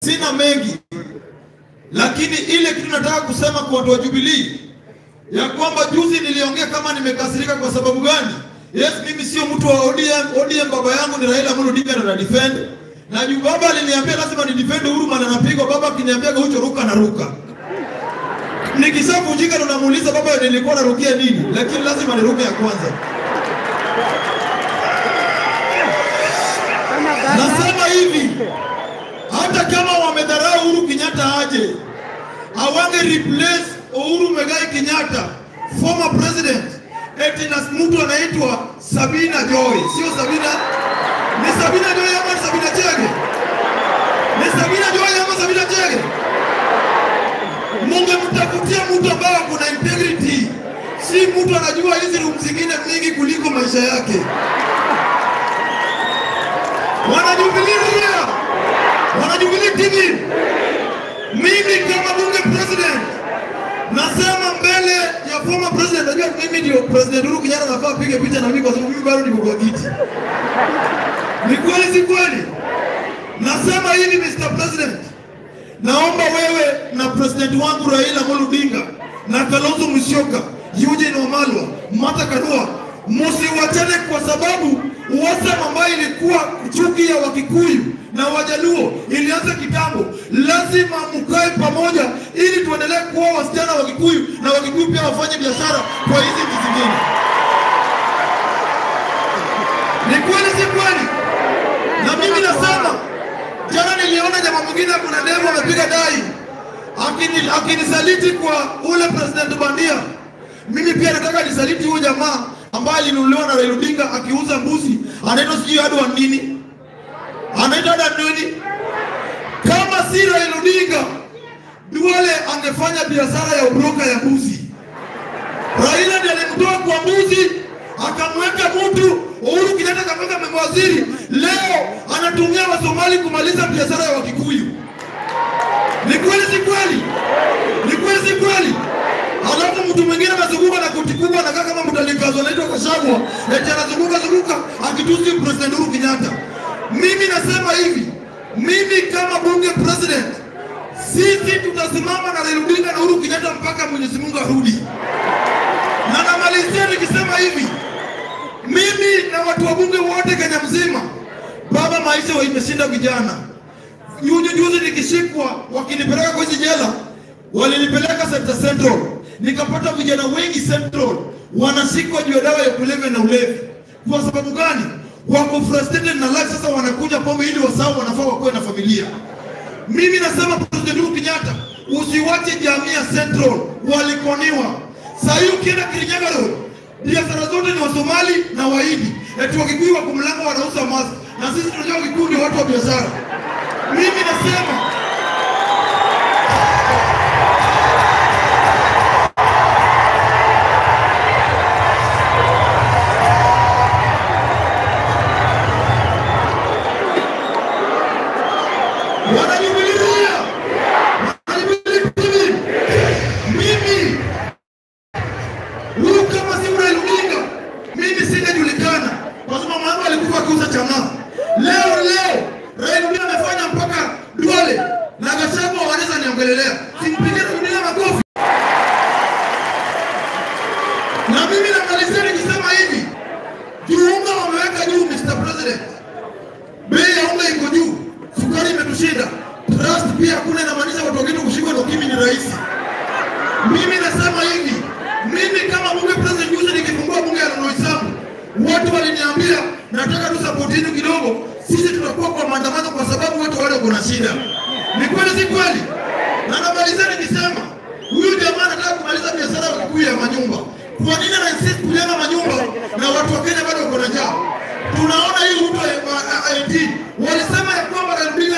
sina mengi, lakini ile kitu nataka kusema kwa watu wa Jubilee ya kwamba juzi niliongea kama nimekasirika kwa sababu gani? Yes, mimi sio mtu wa ODM. ODM baba yangu ni Raila Amolo Odinga na defend. Na juu baba aliniambia lazima ni defend Uhuru maana anapigwa. Baba akiniambia Gaucho ruka na ruka. Nikishavunjika ndo namuuliza baba nilikuwa narukia nini? Lakini lazima niruke ya kwanza. Nasema hivi, hata kama wamedharau Uhuru Kenyatta aje, hawange replace Uhuru Muigai Kenyatta former president eti na mtu anaitwa Sabina Joy, sio Sabina, ni Sabina Joy ama ni Sabina Chege? Ni Sabina Joy ama Sabina Chege? Mungemtafutia mtu ambaye ako na integrity, si mtu anajua hizi room zingine mingi kuliko maisha yake. Wanajubilee wanajubilee TV. Mimi kama bunge president nasema mbele ya former president, najua mimi ndio president Uhuru Kenyatta, nafaa pige picha na mimi kwa sababu mimi bado niko kwa kiti. Ni kweli si kweli? Nasema hivi Mr. President, naomba wewe na president wangu Raila Amolo Odinga na Kalonzo Musyoka, Eugene Wamalwa, Martha Karua msiwachane kwa sababu uhasama ambayo ilikuwa chuki ya Wakikuyu na Wajaluo ilianza kitambo. Lazima mkae pamoja ili tuendelee kuwa wasichana wa Kikuyu na Wakikuyu pia wafanye biashara kwa hizi nchi zingine. Ni kweli si kweli? Na mimi nasema, jana niliona jamaa mwingine kuna demo amepiga dai akini- akinisaliti kwa ule president bandia. Mimi pia nataka nisaliti huyo jamaa ambaye alinunuliwa na Raila Odinga akiuza mbuzi, anaitwa sijui Adu Wandini, anaitwa Adu nini? Kama si Raila Odinga, Duale angefanya biashara ya ubroka ya mbuzi. Raila ndiye alimtoa kwa mbuzi akamweka mtu Uhuru Kenyatta akamweka mawaziri. Leo anatumia Wasomali kumaliza biashara ya Wakikuyu. Ni kweli si kweli? Ni kweli si kweli? Alafu mtu mwingine anazunguka na koti kubwa anakaa kama mtalikazo anaitwa Kashagwa, eti anazunguka zunguka akitusi President Uhuru Kenyatta. Mimi nasema hivi, mimi kama bunge president, sisi tutasimama na Raila Odinga na Uhuru Kenyatta mpaka Mwenyezi Mungu arudi. Na namalizia nikisema hivi, mimi na watu wa bunge wote Kenya mzima, baba, maisha imeshinda vijana. Juzi juzi nikishikwa wakinipeleka kwa hizi jela, walinipeleka Center Central, nikapata vijana wengi Central wanashikwa juu ya dawa ya kulevya na ulevi. Kwa sababu gani? Wako frustrated na life, sasa wanakuja pombe ili wasahau wanafaa wakuwe na familia. Mimi nasema President Uhuru Kenyatta, usiwache jamii ya Central walikoniwa. Saa hii ukienda Kirinyaga Road, biashara zote ni Wasomali na Wahindi, eti Wakikuyu wako mlango wanauza mask, na sisi tunajua Wakikuyu ndio watu wa biashara. Mimi nasema wanajubilia wanajubilia mimi huyu kama si Raila Odinga mimi singejulikana kwa sababu mama yangu alikufa akiuza chang'aa. Leo leo Raila Odinga amefanya mpaka Duale na Gachagua wanaweza niongelelea, simpigie Raila makofi. Na mimi namalizia nikisema hivi, juu unga wameweka juu, Mr. President, bei ya unga iko juu, sukari imetushinda, trust pia hakuna, inamaanisha watu wengine kushikwa na ukimwi ni rahisi. Mimi nasema hivi, mimi kama bunge president, juzi nikifungua bunge ya Loisabu, watu waliniambia nataka tu support yenu kidogo, sisi tutakuwa kwa maandamano kwa sababu watu wale kuna shida. Ni kweli si kweli? Na namalizia nikisema huyu jamaa anataka kumaliza biashara ya Wakikuyu ya manyumba. Kwa nini ana insist kujenga manyumba na watu wa Kenya bado wako na njaa? Tunaona hii mtu wa IT walisema ya kwamba Raila